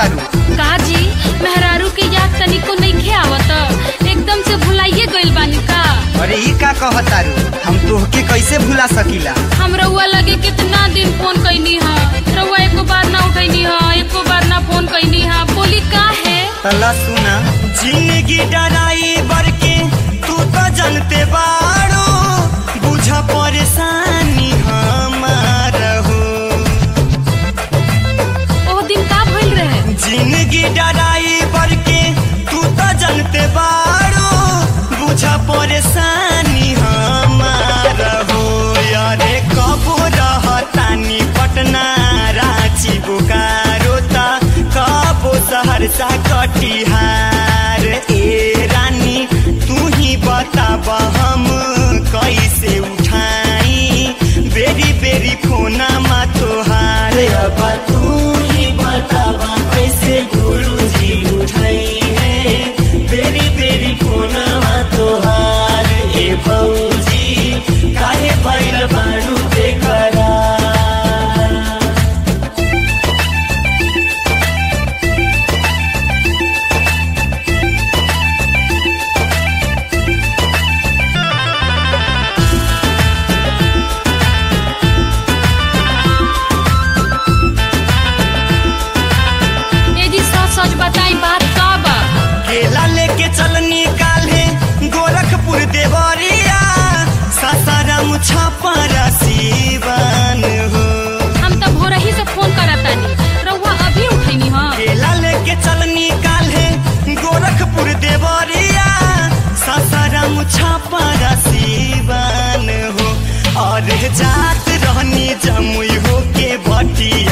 कहतारू काजी मेहरारू के याद तनिको नइखे आवत एकदम से भुलाइए गइल बानी का अरे ई का कहतारू हम तोहके कैसे भुला सकीला हम रउआ लगे कितना दिन फोन कैनी हा रउआ एको बार ना उठैनी हा एको बार ना फोन कैनी हा बोली का है तला सुना जिंदगी डराई बरके तू तो जनते बाड़ो बुझ परेशानी हमार हो ओह दिन का भइल रहे जिंदगी डराई बरके तू तो जनते बाड़ो बुझ परेशानी हमार हो यारे कबो रहतानी पटना रांची बोकारो ता कबो सहरसा कटिहार ए रानी तू ही बताब हम कैसे उठाई बेरी बेरी फोना मा तोहार अब तू ही बताब कैसे गुरु जी उठाई है बेरी बेरी फोना मा तोहार ए भौजी काहे भइल बारू बेकरार ए जी सच सच बताई बात का बा केला लेके चलनी काल्हे गोरखपुर देवरिया सासाराम छपरा सीवान हो हम त भोरही से फोन करतानी रउआ अभी उठैनी हा केला लेके चलनी काल्हे गोरखपुर देवरिया सासाराम छपरा सीवान हो और जात रहनी जमुई हो के भटिया